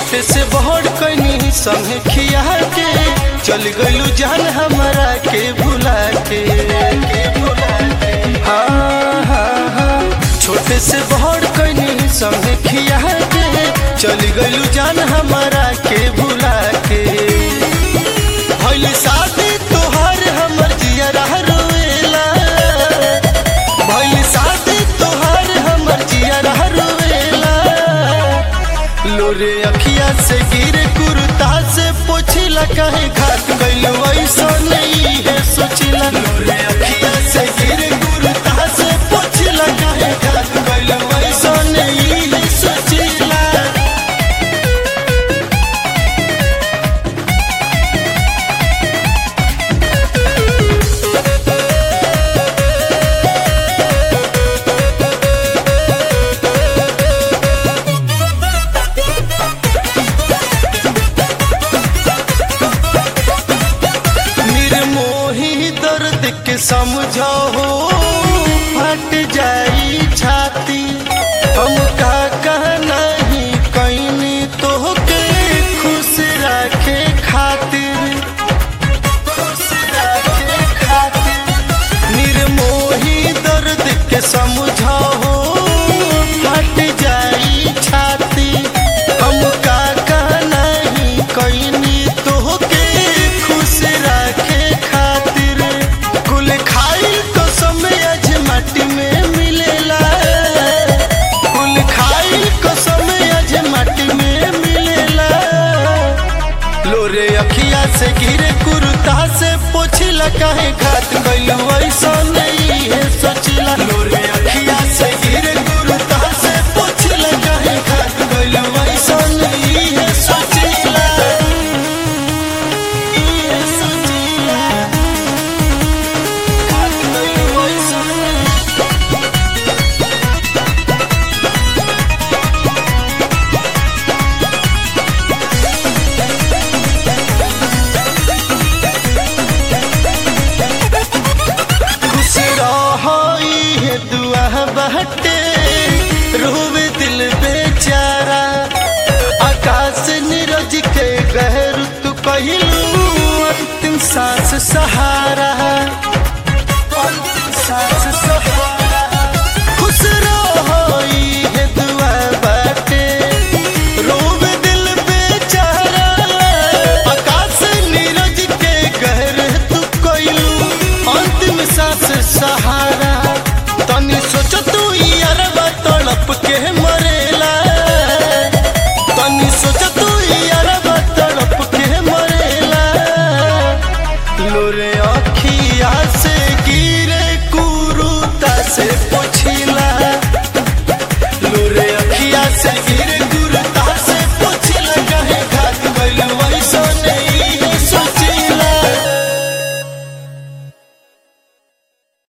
छोटे से बड़ कनी संगे खिया के चल गइलू जान हमारा के भुला के हाँ हाँ हाँ छोटे से बड़ कनी संगे खिया के चल गइलू जान हमारा के भुला के भइल शादी तोहर हमर जियरा रोएला भइल शादी तोहर हमर जियरा रोएला लोरे अखिया से गिरे कुर्ता से पोछिला कहे घाट गइलो ऐसा नहीं है सोचिला लोरे अखिया से गिरे कुर्ता से पोछिला कहे घाट गइलो ऐसा नहीं है सोचिला निर्मोही दर्द के समझो फट जाई छाती हम का कहना ही कैनी तो के खुश रखे खातिर खुश रखे खातिर निर्मोही दर्द के समझो फट जाई छाती हम का कहना ही कैनी तो के खुश रखे खातिर कुल खाई तो समय आज माटी में मिलेला कुल खाई को समय आज माटी में मिलेला लोरे अखिया से गिरे कुर्ता से पोछिला काहे घात गइलू ऐसा नहीं है सोचिला लोरे अखिया से गिरे कुर्ता से पोछिला काहे घात गइलू ऐसा नहीं है सोचिला ये सोचिला घात गइलू ऐसा नहीं खुश रहोई है दुआ बहटे रोवे दिल बेचारा आकाश नीरज के गहर तू कहलू अंतिम सांस सहारा अंतिम सांस सहारा खुश रहोई है दुआ बहटे रोवे दिल बेचारा आकाश नीरज के गहर तू कहलू अंतिम सांस सहारा तनी सोच तू यारबा तड़प के मरेला तनी सोच तू यारबा तड़प के मरेला लोरे अखिया से गिरे कुरुता से पोछिला लोरे अखिया से गिरे